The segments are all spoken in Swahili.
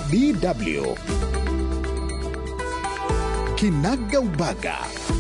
DW Kinaga Ubaga.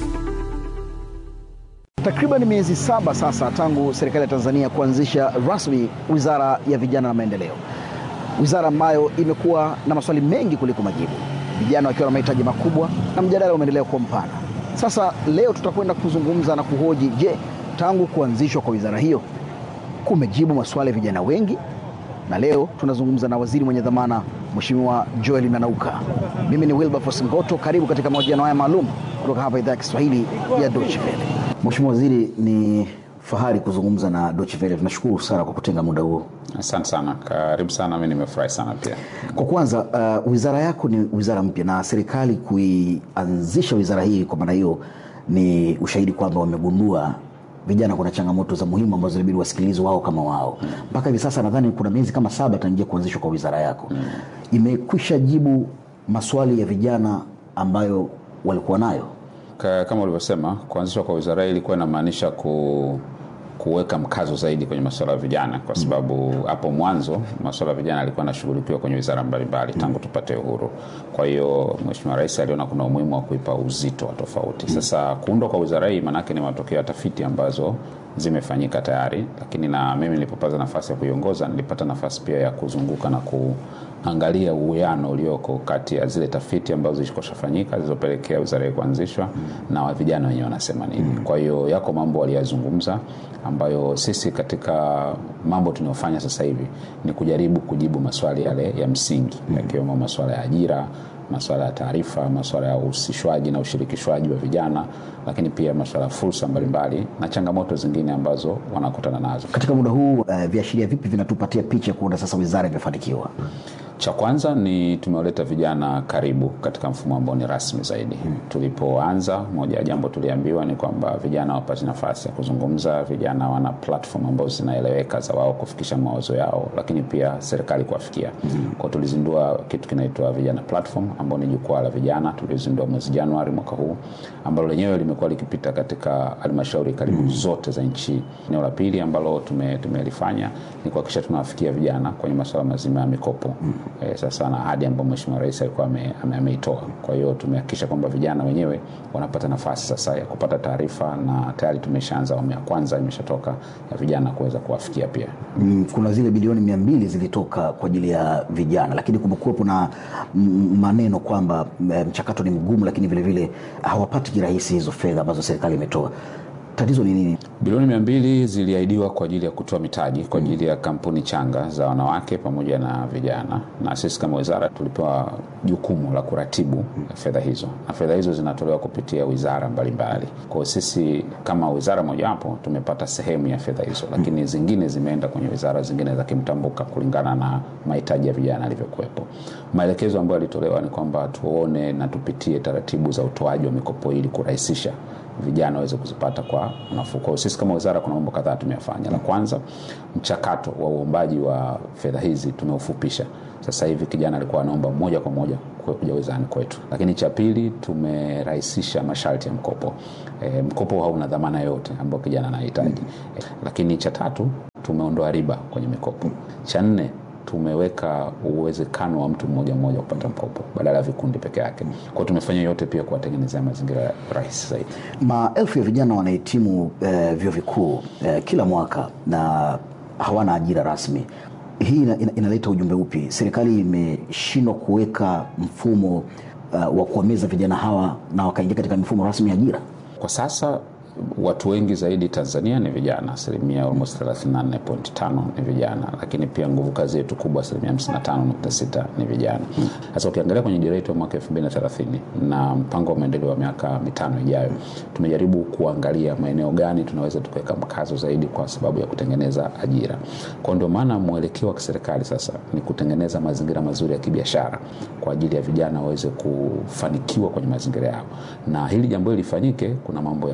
Takriban miezi saba sasa tangu serikali ya Tanzania kuanzisha rasmi Wizara ya Vijana na Maendeleo, wizara ambayo imekuwa na maswali mengi kuliko majibu, vijana wakiwa na mahitaji makubwa na mjadala umeendelea kuwa mpana. Sasa leo tutakwenda kuzungumza na kuhoji, je, tangu kuanzishwa kwa wizara hiyo kumejibu maswali ya vijana wengi? Na leo tunazungumza na waziri mwenye dhamana Mheshimiwa Joel Nanauka. Mimi ni Wilberforce Ngoto, karibu katika mahojiano haya maalum kutoka hapa idhaa ya Kiswahili ya Deutsche Welle. Mheshimiwa Waziri, ni fahari kuzungumza na Deutsche Welle. Tunashukuru sana kwa kutenga muda huo. Asante sana, karibu sana. Mi nimefurahi sana pia. Kwa kwanza, uh, wizara yako ni wizara mpya na serikali kuianzisha wizara hii, kwa maana hiyo ni ushahidi kwamba wamegundua vijana kuna changamoto za muhimu ambazo inabidi wasikilizwe wao kama wao. Mpaka hivi sasa nadhani kuna miezi kama saba tangia kuanzishwa kwa wizara yako, imekwisha jibu maswali ya vijana ambayo walikuwa nayo. Ka- Kama ulivyosema, kuanzishwa kwa wizara hii ilikuwa inamaanisha ku kuweka mkazo zaidi kwenye masuala ya vijana, kwa sababu hapo mwanzo masuala ya vijana yalikuwa yanashughulikiwa kwenye wizara mbalimbali tangu tupate uhuru. Kwa hiyo Mheshimiwa Rais aliona kuna umuhimu wa kuipa uzito wa tofauti. Sasa kuundwa kwa wizara hii maanake ni matokeo ya tafiti ambazo zimefanyika tayari, lakini na mimi nilipopata nafasi ya kuiongoza nilipata nafasi pia ya kuzunguka na kuangalia uwiano ulioko kati ya zile tafiti ambazo zilikoshafanyika zilizopelekea wizara hii kuanzishwa na wa vijana wenyewe wanasema nini. Kwa hiyo yako mambo waliyazungumza ambayo sisi katika mambo tunayofanya sasa hivi ni kujaribu kujibu maswali yale ya msingi yakiwemo maswala ya ajira masuala ya taarifa, masuala ya uhusishwaji na ushirikishwaji wa vijana, lakini pia masuala ya fursa mbalimbali na changamoto zingine ambazo wanakutana nazo. Katika muda huu uh, viashiria vipi vinatupatia picha kuona sasa wizara imefanikiwa? Cha kwanza ni tumewaleta vijana karibu katika mfumo ambao ni rasmi zaidi. Tulipoanza, moja ya jambo tuliambiwa ni kwamba vijana wapate nafasi ya kuzungumza, vijana wana platform ambazo zinaeleweka za wao kufikisha mawazo yao, lakini pia serikali kuwafikia. Kwa tulizindua kitu kinaitwa vijana platform, ambao ni jukwaa la vijana, tulizindua mwezi Januari mwaka huu, ambalo lenyewe limekuwa likipita katika halmashauri karibu zote za nchi. Eneo la pili ambalo tume- tumelifanya ni kuhakikisha tunawafikia vijana kwenye masuala mazima ya mikopo eh, sasa na ahadi ambayo Mheshimiwa Rais alikuwa ame- ame- ameitoa. Kwa hiyo tumehakikisha kwamba vijana wenyewe wanapata nafasi sasa ya kupata taarifa, na tayari tumeshaanza awamu ya kwanza imeshatoka ya vijana kuweza kuwafikia pia. Mm, kuna zile bilioni mia mbili zilitoka kwa ajili ya vijana, lakini kumekuwepo na mm, maneno kwamba mm, mchakato ni mgumu, lakini vilevile hawapati kirahisi hizo fedha ambazo serikali imetoa. Tatizo ni nini? Bilioni mia mbili ziliahidiwa kwa ajili ya kutoa mitaji kwa ajili ya kampuni changa za wanawake pamoja na vijana, na sisi kama wizara tulipewa jukumu la kuratibu fedha hizo, na fedha hizo zinatolewa kupitia wizara mbalimbali. Kwa hiyo sisi kama wizara mojawapo tumepata sehemu ya fedha hizo, lakini zingine zimeenda kwenye wizara zingine za kimtambuka kulingana na mahitaji ya vijana yalivyokuwepo. Maelekezo ambayo yalitolewa ni kwamba tuone na tupitie taratibu za utoaji wa mikopo ili kurahisisha vijana waweze kuzipata kwa nafuu. Kwa hiyo sisi kama wizara kuna mambo kadhaa tumeyafanya. La kwanza, mchakato wa uombaji wa fedha hizi tumeufupisha. Sasa hivi kijana alikuwa anaomba moja kwa moja kuja wizarani kwetu. Lakini cha pili, tumerahisisha masharti ya mkopo. E, mkopo hauna dhamana yoyote ambayo kijana anahitaji. E, lakini cha tatu, tumeondoa riba kwenye mikopo. Cha nne, tumeweka uwezekano wa mtu mmoja mmoja kupata mkopo badala ya vikundi peke yake. Kwa hiyo tumefanya yote pia kuwatengenezea mazingira rahisi zaidi. Maelfu ya vijana wanahitimu eh, vyuo vikuu eh, kila mwaka na hawana ajira rasmi. Hii ina, ina, inaleta ujumbe upi? Serikali imeshindwa kuweka mfumo uh, wa kuwameza vijana hawa na wakaingia katika mifumo rasmi ya ajira. Kwa sasa watu wengi zaidi Tanzania ni vijana, asilimia almost 34.5 ni vijana, lakini pia nguvu kazi yetu kubwa asilimia 55.6 ni vijana. Sasa ukiangalia kwenye dira yetu ya mwaka 2030 na mpango wa maendeleo wa miaka mitano ijayo, tumejaribu kuangalia maeneo gani tunaweza tukaweka mkazo zaidi kwa sababu ya kutengeneza ajira. Kwa ndio maana mwelekeo wa kiserikali sasa ni kutengeneza mazingira mazuri ya kibiashara kwa ajili ya vijana waweze kufanikiwa kwenye mazingira yao, na hili jambo hili lifanyike, kuna mambo yafuatayo.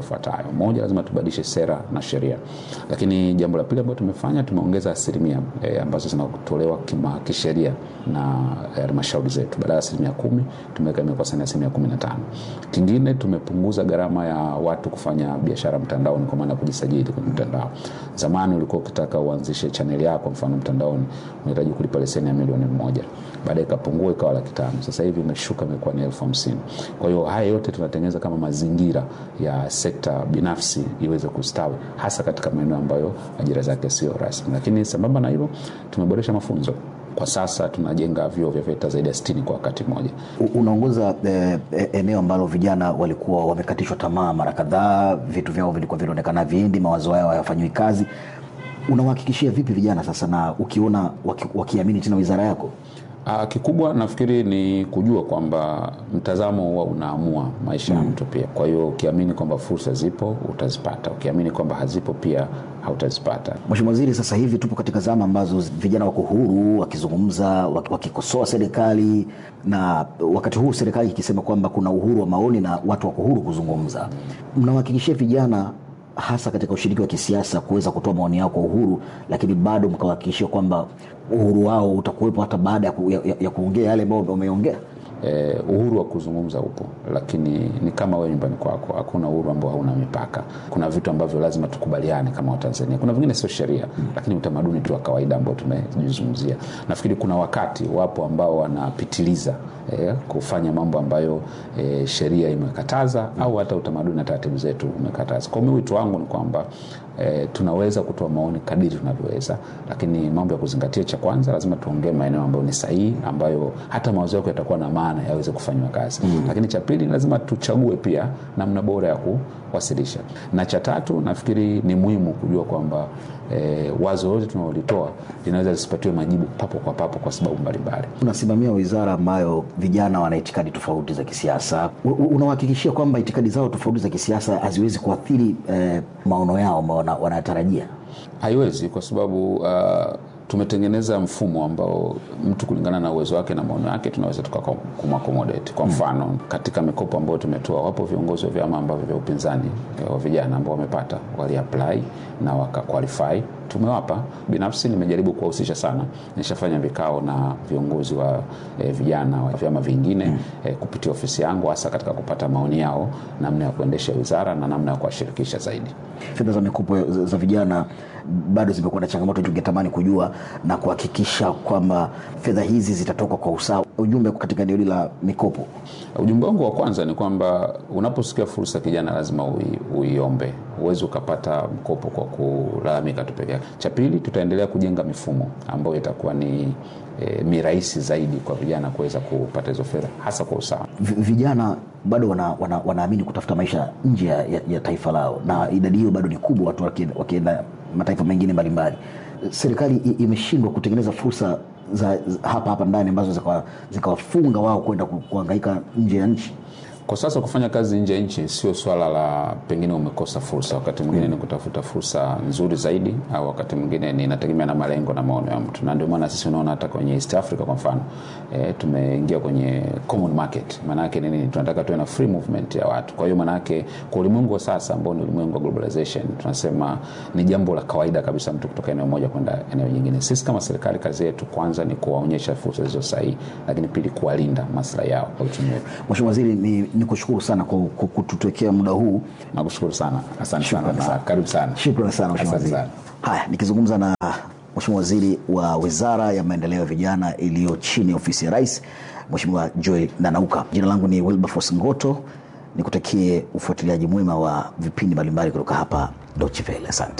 hayo. Moja, lazima tubadilishe sera na sheria, lakini jambo la pili ambalo tumefanya tumeongeza asilimia e, ambazo zinatolewa kima kisheria na halmashauri e, zetu. Badala ya asilimia kumi tumeweka imekuwa sasa asilimia kumi na tano. Kingine tumepunguza gharama ya watu kufanya biashara mtandaoni, kwa maana ya kujisajili kwenye mtandao. Zamani ulikuwa ukitaka uanzishe chaneli yako mfano mtandaoni unahitaji kulipa leseni ya milioni moja, baadaye ikapungua ikawa laki tano. Sasa hivi imeshuka imekuwa ni elfu hamsini. Kwa hiyo haya yote tunatengeneza kama mazingira ya sekta binafsi iweze kustawi, hasa katika maeneo ambayo ajira zake sio rasmi. Lakini sambamba na hilo tumeboresha mafunzo kwa sasa tunajenga vyuo vya VETA zaidi ya 60 kwa wakati mmoja. Unaongoza eh, eneo ambalo vijana walikuwa wamekatishwa tamaa mara kadhaa, vitu vyao vilikuwa vinaonekana viendi, mawazo yao hayafanyiwi kazi. Unawahakikishia vipi vijana sasa, na ukiona waki, wakiamini tena wizara yako? Uh, kikubwa nafikiri ni kujua kwamba mtazamo huwa unaamua maisha ya mm. mtu pia. Kwa hiyo ukiamini kwamba fursa zipo utazipata, ukiamini kwamba hazipo pia hautazipata. Mheshimiwa Waziri, sasa hivi tupo katika zama ambazo vijana wako huru wakizungumza, wakikosoa serikali, na wakati huu serikali ikisema kwamba kuna uhuru wa maoni na watu wako huru kuzungumza. Mnawahakikishia vijana hasa katika ushiriki wa kisiasa kuweza kutoa maoni yao kwa uhuru, lakini bado mkawahakikishia kwamba uhuru wao utakuwepo hata baada ya, ku, ya, ya kuongea yale ambayo wameongea? Eh, uhuru wa kuzungumza upo, lakini ni kama wewe nyumbani kwako, hakuna uhuru ambao hauna mipaka. Kuna vitu ambavyo lazima tukubaliane kama Watanzania, kuna vingine sio sheria mm, lakini utamaduni tu wa kawaida ambao tumejizungumzia. Nafikiri kuna wakati wapo ambao wanapitiliza eh, kufanya mambo ambayo eh, sheria imekataza mm, au hata utamaduni na taratibu zetu umekataza. Kwa hiyo wito wangu ni kwamba E, tunaweza kutoa maoni kadiri tunavyoweza, lakini mambo ya kuzingatia, cha kwanza lazima tuongee maeneo ambayo ni sahihi, ambayo hata mawazo yako yatakuwa na maana yaweze kufanywa kazi mm. Lakini cha pili lazima tuchague pia namna bora ya kuwasilisha, na cha tatu nafikiri ni muhimu kujua kwamba e, wazo lote tunalolitoa linaweza lisipatiwe majibu papo kwa papo kwa sababu mbalimbali. Unasimamia wizara ambayo vijana wana itikadi tofauti za kisiasa, unawahakikishia kwamba itikadi zao tofauti za kisiasa haziwezi kuathiri eh, maono yao ambao wanatarajia? Haiwezi, kwa sababu uh, tumetengeneza mfumo ambao mtu kulingana na uwezo wake na maono yake tunaweza tukakumakomodate. Kwa mfano mm. katika mikopo ambayo tumetoa, wapo viongozi wa vyama ambavyo vya upinzani wa vijana ambao wamepata waliapply na wakaqualify tumewapa. Binafsi nimejaribu kuwahusisha sana, nishafanya vikao na viongozi wa e, vijana wa vyama vingine mm. e, kupitia ofisi yangu, hasa katika kupata maoni yao namna ya kuendesha wizara na namna ya kuwashirikisha zaidi. Fedha za mikopo za vijana bado zimekuwa na changamoto, tungetamani kujua na kuhakikisha kwamba fedha hizi zitatoka kwa usawa. Ujumbe katika eneo hili la mikopo, ujumbe wangu wa kwanza ni kwamba unaposikia fursa kijana, lazima ui, uiombe. Huwezi ukapata mkopo kwa kulalamika tu peke yake. Cha pili, tutaendelea kujenga mifumo ambayo itakuwa ni E, mirahisi zaidi kwa vijana kuweza kupata hizo fedha hasa kwa usawa. Vijana bado wana, wana, wanaamini kutafuta maisha nje ya, ya taifa lao, na idadi hiyo bado ni kubwa, watu wakienda mataifa mengine mbalimbali. Serikali imeshindwa kutengeneza fursa za hapa hapa ndani ambazo zikawafunga wao kwenda kuhangaika nje ya nchi. Kwa sasa kufanya kazi nje ya nchi sio swala la pengine umekosa fursa, wakati mwingine mm. ni kutafuta fursa nzuri zaidi, au wakati mwingine ni inategemea na malengo na maono ya mtu, na ndio maana sisi unaona hata kwenye East Africa kwa mfano e, tumeingia kwenye common market. Maana yake nini? Tunataka tuwe na free movement ya watu. Kwa hiyo maana yake kwa ulimwengu wa sasa ambao ni ulimwengu wa globalization, tunasema ni jambo la kawaida kabisa mtu kutoka eneo moja kwenda eneo jingine. Sisi kama serikali, kazi yetu kwanza ni kuwaonyesha fursa zilizo sahihi, lakini pili kuwalinda maslahi yao kwa uchumi wetu. Mheshimiwa Waziri, ni ni kushukuru sana kwa kututekea muda huu. Nakushukuru sana, asante sana na karibu sana. Shukrani sana Mheshimiwa Waziri. Haya, nikizungumza na Mheshimiwa Waziri wa Wizara ya Maendeleo ya Vijana iliyo chini ya Ofisi ya Rais, Mheshimiwa Joel Nanauka. Jina langu ni Wilberforce Ngoto, nikutakie ufuatiliaji mwema wa vipindi mbalimbali kutoka hapa Deutsche Welle. Asante.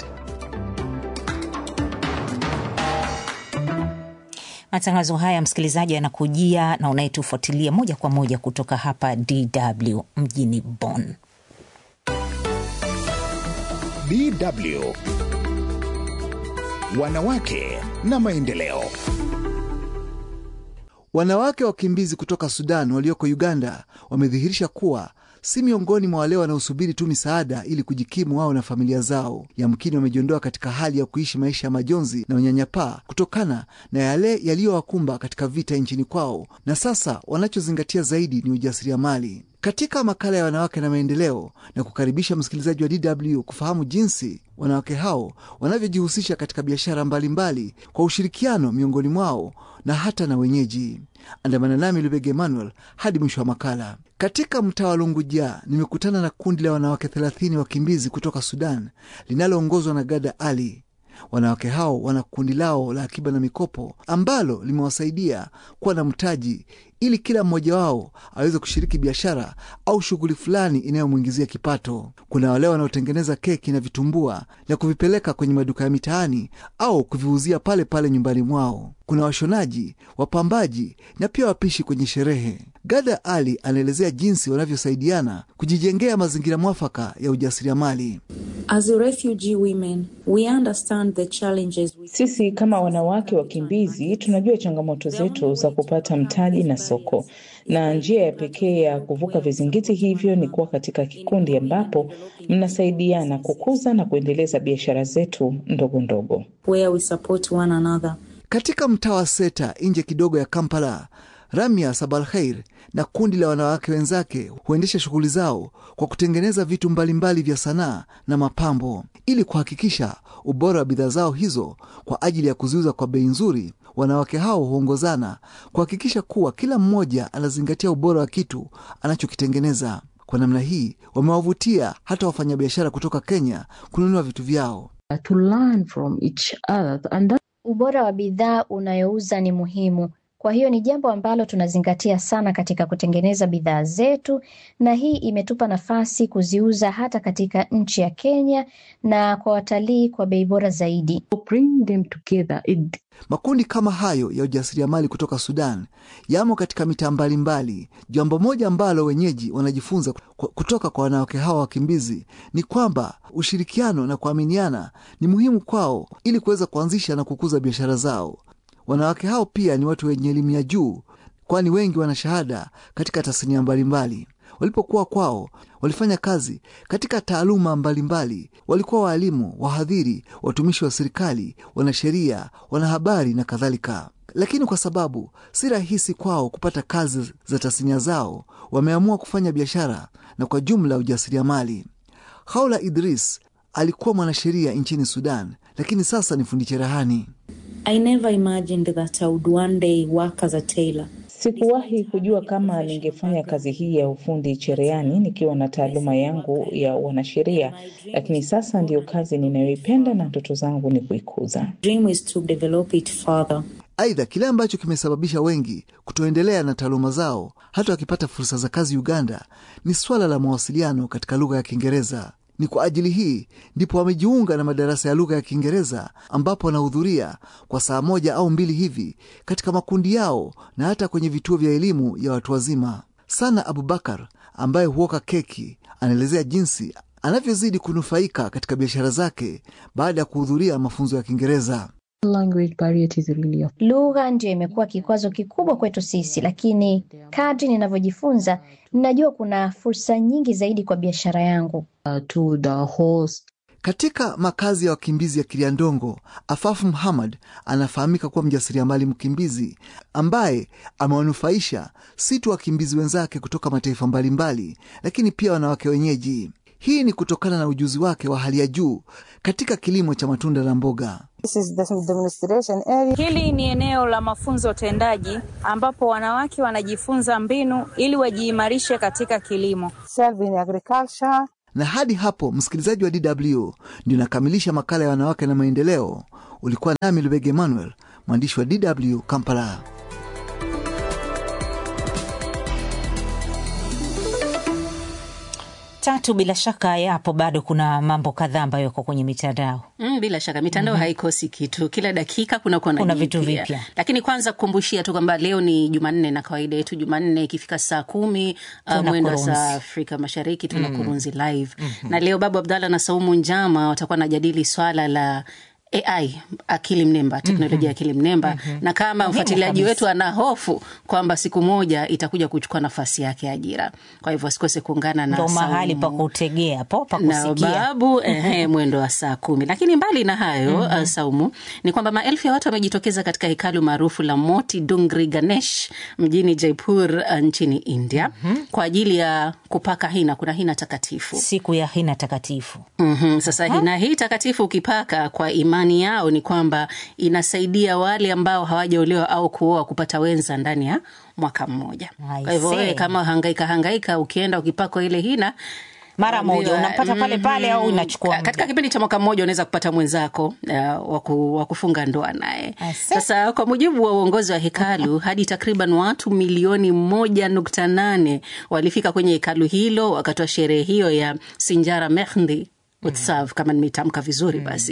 Matangazo haya msikilizaji, yanakujia na unayetufuatilia moja kwa moja kutoka hapa DW mjini Bonn. DW Wanawake na Maendeleo. Wanawake wakimbizi kutoka Sudan walioko Uganda wamedhihirisha kuwa si miongoni mwa wale wanaosubiri tu misaada ili kujikimu wao na familia zao. Yamkini wamejiondoa katika hali ya kuishi maisha ya majonzi na unyanyapaa kutokana na yale yaliyowakumba katika vita nchini kwao, na sasa wanachozingatia zaidi ni ujasiriamali. Katika makala ya wanawake na maendeleo, na kukaribisha msikilizaji wa DW kufahamu jinsi wanawake hao wanavyojihusisha katika biashara mbalimbali kwa ushirikiano miongoni mwao na hata na wenyeji. Andamana nami Lubege Emmanuel hadi mwisho wa makala. Katika mtaa wa Lunguja nimekutana na kundi la wanawake 30 wakimbizi kutoka Sudan linaloongozwa na Gada Ali. Wanawake hao wana kundi lao la akiba na mikopo ambalo limewasaidia kuwa na mtaji ili kila mmoja wao aweze kushiriki biashara au shughuli fulani inayomwingizia kipato. Kuna wale wanaotengeneza keki na vitumbua na kuvipeleka kwenye maduka ya mitaani au kuviuzia pale pale nyumbani mwao. Kuna washonaji, wapambaji na pia wapishi kwenye sherehe. Gada Ali anaelezea jinsi wanavyosaidiana kujijengea mazingira mwafaka ya ujasiriamali. As a refugee women, we understand the challenges we... Sisi kama wanawake wakimbizi tunajua changamoto zetu za kupata mtaji na soko, na njia ya pekee ya kuvuka vizingiti hivyo ni kuwa katika kikundi ambapo mnasaidiana kukuza na kuendeleza biashara zetu ndogo ndogo. where we support one another. Katika mtaa wa Seta nje kidogo ya Kampala, Ramia Sabalkhair na kundi la wanawake wenzake huendesha shughuli zao kwa kutengeneza vitu mbalimbali vya sanaa na mapambo ili kuhakikisha ubora wa bidhaa zao hizo kwa ajili ya kuziuza kwa bei nzuri. Wanawake hao huongozana kuhakikisha kuwa kila mmoja anazingatia ubora wa kitu anachokitengeneza. Kwa namna hii wamewavutia hata wafanyabiashara kutoka Kenya kununua vitu vyao. to learn from each other and that Ubora wa bidhaa unayouza ni muhimu. Kwa hiyo ni jambo ambalo tunazingatia sana katika kutengeneza bidhaa zetu, na hii imetupa nafasi kuziuza hata katika nchi ya Kenya na kwa watalii kwa bei bora zaidi. bring them together it Makundi kama hayo ya ujasiriamali kutoka Sudan yamo katika mitaa mbalimbali. Jambo moja ambalo wenyeji wanajifunza ku- kutoka kwa wanawake hawa wakimbizi ni kwamba ushirikiano na kuaminiana ni muhimu kwao ili kuweza kuanzisha na kukuza biashara zao. Wanawake hao pia ni watu wenye elimu ya juu, kwani wengi wana shahada katika tasnia mbalimbali. Walipokuwa kwao walifanya kazi katika taaluma mbalimbali. Walikuwa waalimu, wahadhiri, watumishi wa serikali, wanasheria, wanahabari na kadhalika. Lakini kwa sababu si rahisi kwao kupata kazi za tasnia zao, wameamua kufanya biashara na kwa jumla ujasiriamali. Haula Idris alikuwa mwanasheria nchini Sudan, lakini sasa ni fundi cherehani. I never imagined that I would one day work as a tailor. Sikuwahi kujua kama ningefanya kazi hii ya ufundi cherehani nikiwa na taaluma yangu ya wanasheria, lakini sasa ndiyo kazi ninayoipenda na ndoto zangu ni kuikuza. Dream is to develop it further. Aidha, kile ambacho kimesababisha wengi kutoendelea na taaluma zao hata wakipata fursa za kazi Uganda ni swala la mawasiliano katika lugha ya Kiingereza. Ni kwa ajili hii ndipo wamejiunga na madarasa ya lugha ya Kiingereza ambapo wanahudhuria kwa saa moja au mbili hivi katika makundi yao na hata kwenye vituo vya elimu ya watu wazima. Sana Abubakar ambaye huoka keki anaelezea jinsi anavyozidi kunufaika katika biashara zake baada ya kuhudhuria mafunzo ya Kiingereza. language barrier is really a Lugha ndio imekuwa kikwazo kikubwa kwetu sisi, lakini kadri ninavyojifunza ninajua kuna fursa nyingi zaidi kwa biashara yangu. uh, to the host Katika makazi ya wakimbizi ya Kiliandongo, Afafu Muhammad anafahamika kuwa mjasiriamali mkimbizi ambaye amewanufaisha si tu wakimbizi wenzake kutoka mataifa mbalimbali, lakini pia wanawake wenyeji. Hii ni kutokana na ujuzi wake wa hali ya juu katika kilimo cha matunda na mboga. Hili ni eneo la mafunzo tendaji ambapo wanawake wanajifunza mbinu ili wajiimarishe katika kilimo. Na hadi hapo, msikilizaji wa DW, ndio nakamilisha makala ya wanawake na maendeleo. Ulikuwa nami Lubege Emmanuel, mwandishi wa DW Kampala. Tatu, bila shaka yapo bado kuna mambo kadhaa ambayo yako kwenye mitandao. Mm, bila shaka mitandao mm -hmm. haikosi kitu, kila dakika kuna kuna, kuna vitu vipya. Lakini kwanza kukumbushia tu kwamba leo ni Jumanne na kawaida yetu Jumanne ikifika saa kumi uh, mwendo wa saa Afrika Mashariki tuna mm. Kurunzi live mm -hmm. na leo Babu Abdalla na Saumu Njama watakuwa najadili swala la AI akili mnemba, teknolojia ya akili mnemba Mhm. na kama Muhimu mfuatiliaji kabisa. wetu ana hofu kwamba siku moja itakuja kuchukua nafasi yake ya ajira. Kwa hivyo asikose kuungana na ndo mahali pa Saumu kutegea po pa na kusikia babu ehe, mwendo wa saa kumi. Lakini mbali na hayo Mhm. uh, Saumu, ni kwamba maelfu ya watu wamejitokeza katika hekalu maarufu la Moti Dungri Ganesh mjini Jaipur uh, nchini India kwa ajili ya kupaka hina. Kuna hina takatifu, siku ya hina takatifu. mm Sasa hina hii takatifu ukipaka, kwa imani yao ni kwamba inasaidia wale ambao hawajaolewa au kuoa kupata wenza ndani ya mwaka mmoja. I Kwa hivyo see. wewe kama hangaika hangaika, ukienda ukipakwa ile hina Mara moja, Ambiwa, unampata pale pale au mhm. inachukua muda? katika kipindi cha mwaka mmoja unaweza kupata mwenzako uh, wa ku- wa kufunga ndoa naye. Sasa kwa mujibu wa uongozi wa hekalu, hadi takriban watu milioni moja nukta nane walifika kwenye hekalu hilo wakati wa sherehe hiyo ya Sinjara Mehndi Utsav, kama nimetamka vizuri basi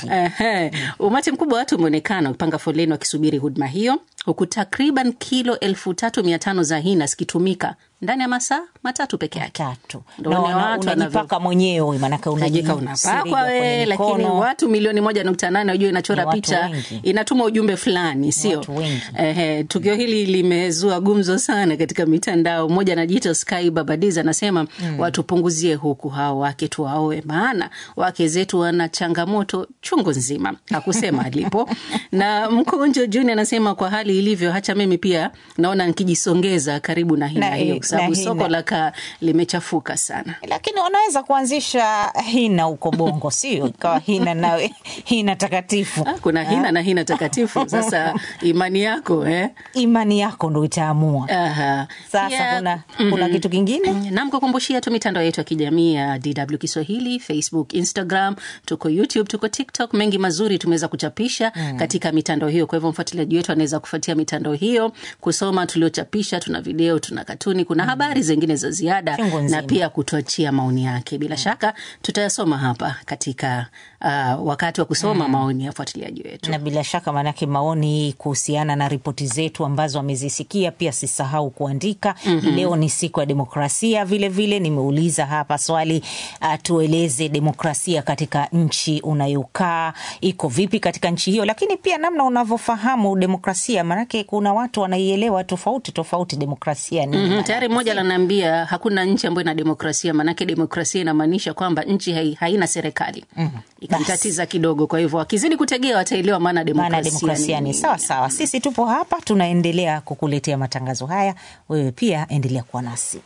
Ehe. Umati mkubwa wa watu umeonekana ukipanga foleni wakisubiri huduma hiyo, huku takriban kilo elfu tatu mia tano za hina zikitumika ndani ya masaa matatu peke yake. Ndio Na wale wana- watu unajipaka mwenyewe manake Unajika unajisiriga unapakwa kwenye we, lakini mikono. watu milioni moja nukta nane unajua inachora Ni watu picha wengi. inatuma ujumbe fulani, sio? watu wengi. Ehe, tukio hili limezua gumzo sana katika mitandao. Mmoja anajiita Sky Babadiz anasema Mm. watupunguzie huku hao wake tuwaoe, maana wake zetu wana changamoto chungu nzima. Hakusema alipo. na Mkonjo Juni anasema kwa hali ilivyo, hacha mimi pia naona nikijisongeza karibu na hina Na- hiyo, kwa sababu na soko hina. la kaa limechafuka sana. lakini wanaweza kuanzisha hina huko Bongo, sio ikawa hina nawe hina takatifu. Kuna hina na hina takatifu. Sasa imani yako eh? imani yako ndo itaamua. Aha. Sasa Pia- kuna, kuna Mhm. kitu kingine Nam kukumbushia tu mitandao yetu ya kijamii ya DW Kiswahili, Facebook, Instagram, tuko YouTube, tuko TikTok. Mengi mazuri tumeweza kuchapisha Mm. katika mitandao hiyo. Kwa hivyo mfuatiliaji wetu anaweza kufuatia mitandao hiyo, kusoma tuliochapisha. Tuna video, tuna katuni, kuna habari zingine za ziada Chungu na nzima. pia kutuachia maoni yake. Bila shaka tutayasoma hapa katika uh, wakati wa kusoma Mm. maoni ya wafuatiliaji wetu. na bila shaka maanake maoni kuhusiana na ripoti zetu ambazo amezisikia pia sisahau kuandika. Mhm. Leo ni siku ya demokrasia, vilevile vile, nimeuliza hapa swali uh, tueleze demokrasia katika nchi unayokaa iko vipi katika nchi hiyo, lakini pia namna unavyofahamu demokrasia, maanake kuna watu wanaielewa tofauti tofauti demokrasia ni Mhm, tayari mmoja ananiambia hakuna nchi ambayo ina demokrasia, maanake demokrasia inamaanisha kwamba nchi hai, haina serikali. Ikamtatiza kidogo, kwa hivyo akizidi kutegea wataelewa maana demokrasia, maana demokrasia ni nini. sawa sawa. Sisi tupo hapa tunaendelea kukuletea matangazo haya, wewe pia endelea kuwa nasi.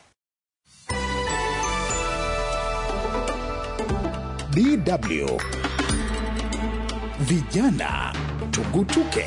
DW Vijana Tugutuke.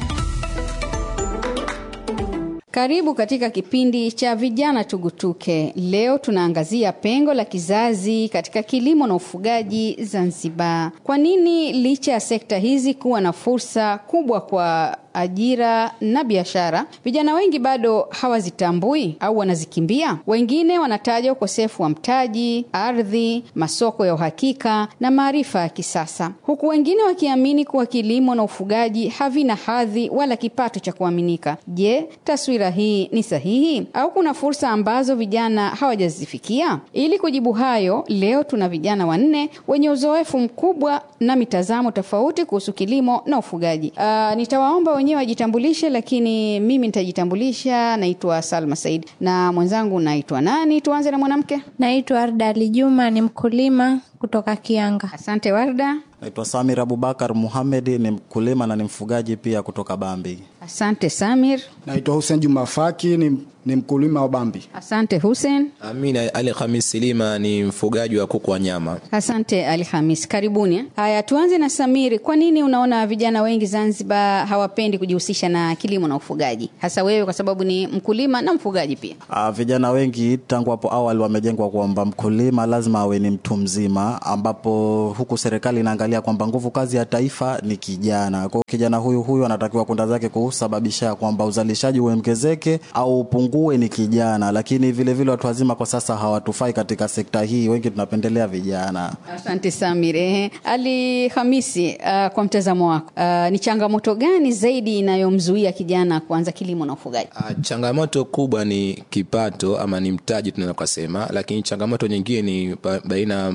Karibu katika kipindi cha vijana tugutuke. Leo tunaangazia pengo la kizazi katika kilimo na ufugaji Zanzibar. Kwa nini licha ya sekta hizi kuwa na fursa kubwa kwa ajira na biashara, vijana wengi bado hawazitambui au wanazikimbia? Wengine wanataja ukosefu wa mtaji, ardhi, masoko ya uhakika na maarifa ya kisasa, huku wengine wakiamini kuwa kilimo na ufugaji havina hadhi wala kipato cha kuaminika. Je, taswira hii ni sahihi au kuna fursa ambazo vijana hawajazifikia? Ili kujibu hayo, leo tuna vijana wanne wenye uzoefu mkubwa na mitazamo tofauti kuhusu kilimo na ufugaji. Uh, nitawaomba wenyewe wajitambulishe, lakini mimi nitajitambulisha. Naitwa Salma Said na mwenzangu naitwa nani? Tuanze na mwanamke. Naitwa Arda Ali Juma, ni mkulima kutoka Kianga. Asante Warda. Naitwa Samir Abubakar Muhamed, ni mkulima na ni mfugaji pia kutoka Bambi. Asante Samir. Naitwa Hussein Juma Faki, ni, ni mkulima wa Bambi. Asante Hussein. Amina Ali Khamis Silima ni mfugaji wa kuku wa nyama. Asante Ali Hamis, karibuni. Haya, tuanze na Samiri. Kwa nini unaona vijana wengi Zanzibar hawapendi kujihusisha na kilimo na ufugaji, hasa wewe kwa sababu ni mkulima na mfugaji pia? Uh, vijana wengi tangu hapo awali wamejengwa kwamba mkulima lazima awe ni mtu mzima, ambapo huku serikali inaangalia kwamba nguvu kazi ya taifa ni kijana. Kwa hiyo kijana huyu huyu anatakiwa kwenda zake kusababisha kwamba uzalishaji uongezeke au upungue ni kijana, lakini vile vile watu wazima kwa sasa hawatufai katika sekta hii, wengi tunapendelea vijana. Asante Samir. Ehe. Ali Hamisi, uh, kwa mtazamo wako uh, ni changamoto gani zaidi inayomzuia kijana kuanza kilimo na ufugaji? Ah, Changamoto kubwa ni kipato ama ni mtaji tunaweza kusema, lakini changamoto nyingine ni ba- baina ya mawa, ni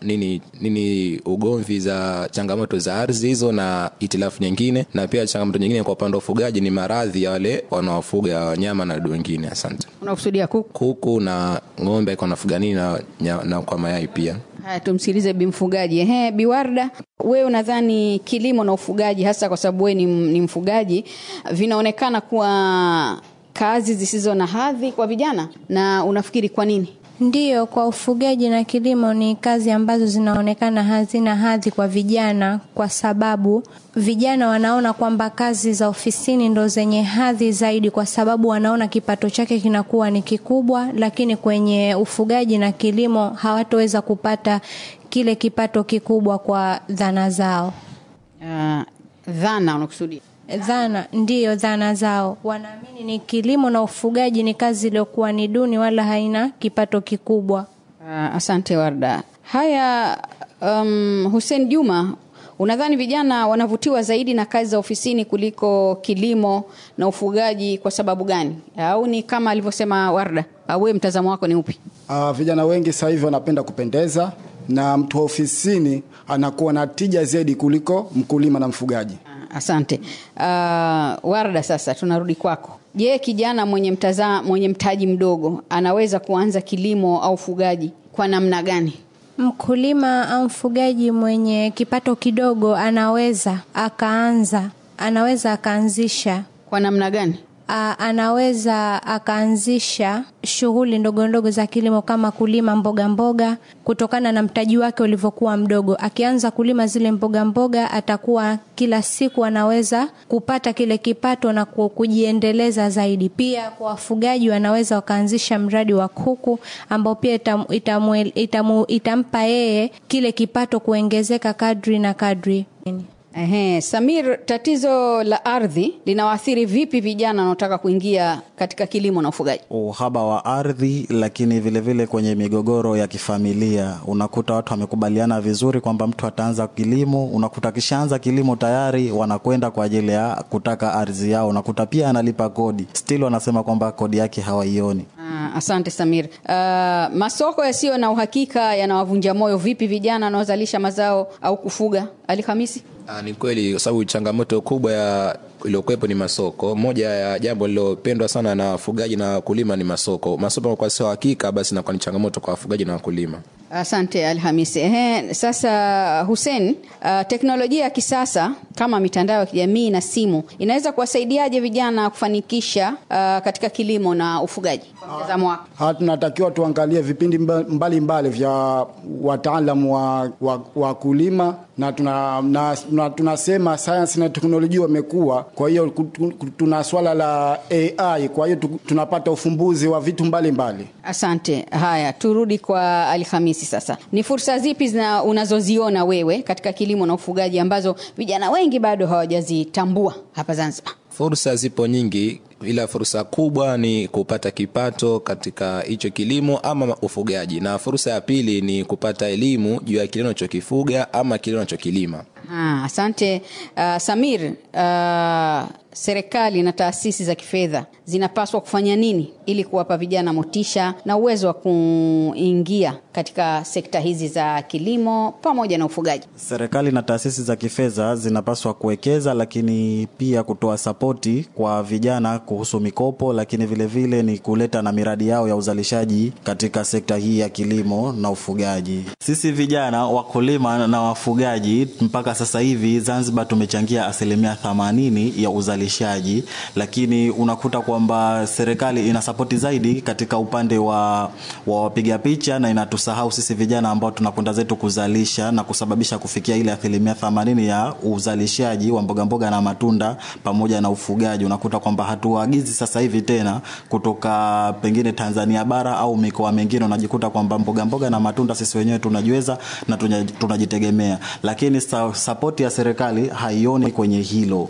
nini nini ugomvi za changamoto za ardhi hizo na itilafu nyingine, na pia changamoto nyingine kwa upande wa ufugaji ni maradhi ya wale wanaofuga wanyama na wadudu wengine. Asante. Unakusudia kuku? Kuku na ng'ombe kwa nafuga nini na, na, na kwa mayai pia. Haya, tumsikilize Bi Mfugaji. Ehe, Biwarda, wewe unadhani kilimo na ufugaji, hasa kwa sababu wewe ni, ni mfugaji, vinaonekana kuwa kazi zisizo na hadhi kwa vijana, na unafikiri kwa nini? Ndiyo, kwa ufugaji na kilimo ni kazi ambazo zinaonekana hazina hadhi kwa vijana, kwa sababu vijana wanaona kwamba kazi za ofisini ndo zenye hadhi zaidi, kwa sababu wanaona kipato chake kinakuwa ni kikubwa, lakini kwenye ufugaji na kilimo hawatoweza kupata kile kipato kikubwa kwa dhana zao. Uh, dhana unakusudia? Dhana ndiyo, dhana zao. Wanaamini ni kilimo na ufugaji ni kazi iliyokuwa ni duni, wala haina kipato kikubwa. Uh, asante Warda. Haya, um, Hussein Juma, unadhani vijana wanavutiwa zaidi na kazi za ofisini kuliko kilimo na ufugaji kwa sababu gani? Au ni kama alivyosema Warda? Au wewe mtazamo wako ni upi? Uh, vijana wengi sasa hivi wanapenda kupendeza na mtu wa ofisini anakuwa na tija zaidi kuliko mkulima na mfugaji. Asante uh, Warda, sasa tunarudi kwako. Je, kijana mwenye mtaza, mwenye mtaji mdogo anaweza kuanza kilimo au ufugaji kwa namna gani? Mkulima au mfugaji mwenye kipato kidogo anaweza akaanza, anaweza akaanzisha. Kwa namna gani? A, anaweza akaanzisha shughuli ndogo ndogo za kilimo kama kulima mboga mboga, kutokana na mtaji wake ulivyokuwa mdogo. Akianza kulima zile mboga mboga, atakuwa kila siku anaweza kupata kile kipato na kujiendeleza zaidi. Pia kwa wafugaji, wanaweza wakaanzisha mradi wa kuku ambao pia itam, itamu, itamu, itampa yeye kile kipato kuongezeka kadri na kadri. Ehe, Samir, tatizo la ardhi linawaathiri vipi vijana wanaotaka kuingia katika kilimo na ufugaji? Uhaba wa ardhi, lakini vile vile kwenye migogoro ya kifamilia, unakuta watu wamekubaliana vizuri kwamba mtu ataanza kilimo, unakuta akishaanza kilimo tayari wanakwenda kwa ajili ya kutaka ardhi yao, unakuta pia analipa kodi, still wanasema kwamba kodi yake hawaioni. Ah, asante Samir. Uh, masoko yasiyo na uhakika yanawavunja moyo vipi vijana wanaozalisha mazao au kufuga? Ali Hamisi? Ah, ni kweli kwa sababu changamoto kubwa ya iliyokuwepo ni masoko. Moja ya jambo lilopendwa sana na wafugaji na wakulima ni masoko. Masoko kwa sio hakika, basi inakuwa ni changamoto kwa wafugaji na wakulima. Asante Alhamisi. Ehe, sasa Hussein, uh, teknolojia ya kisasa kama mitandao ya kijamii na simu inaweza kuwasaidiaje vijana kufanikisha uh, katika kilimo na ufugaji kwa mtazamo wako? Ha, tunatakiwa tuangalie vipindi mbalimbali mbali vya wataalamu wa, wa, wa kulima na tuna, na, na, tunasema sayansi na teknolojia wamekuwa, kwa hiyo tuna swala la AI, kwa hiyo tunapata ufumbuzi wa vitu mbalimbali mbali. Asante. Haya, turudi kwa Alhamisi sasa. Ni fursa zipi zina unazoziona wewe katika kilimo na ufugaji ambazo vijana wengi bado hawajazitambua hapa Zanzibar? Fursa zipo nyingi, ila fursa kubwa ni kupata kipato katika hicho kilimo ama ufugaji, na fursa ya pili ni kupata elimu juu ya kile unachokifuga ama kile unachokilima. Ha, asante uh, Samir. Uh, serikali na taasisi za kifedha zinapaswa kufanya nini ili kuwapa vijana motisha na uwezo wa kuingia katika sekta hizi za kilimo pamoja na ufugaji? Serikali na taasisi za kifedha zinapaswa kuwekeza, lakini pia kutoa sapoti kwa vijana kuhusu mikopo, lakini vile vile ni kuleta na miradi yao ya uzalishaji katika sekta hii ya kilimo na ufugaji. Sisi vijana wakulima na wafugaji mpaka sasa hivi Zanzibar tumechangia asilimia themanini ya uzalishaji, lakini unakuta kwamba serikali ina sapoti zaidi katika upande wa, wa wapiga picha na inatusahau sisi vijana ambao tunakwenda zetu kuzalisha na kusababisha kufikia ile asilimia themanini ya uzalishaji wa mboga mboga na matunda pamoja na ufugaji. Unakuta kwamba hatuagizi sasa hivi tena kutoka pengine Tanzania bara au mikoa mingine, unajikuta kwamba mboga mboga na matunda sisi wenyewe tunajiweza na tunajitegemea, lakini sapoti ya serikali haioni kwenye hilo.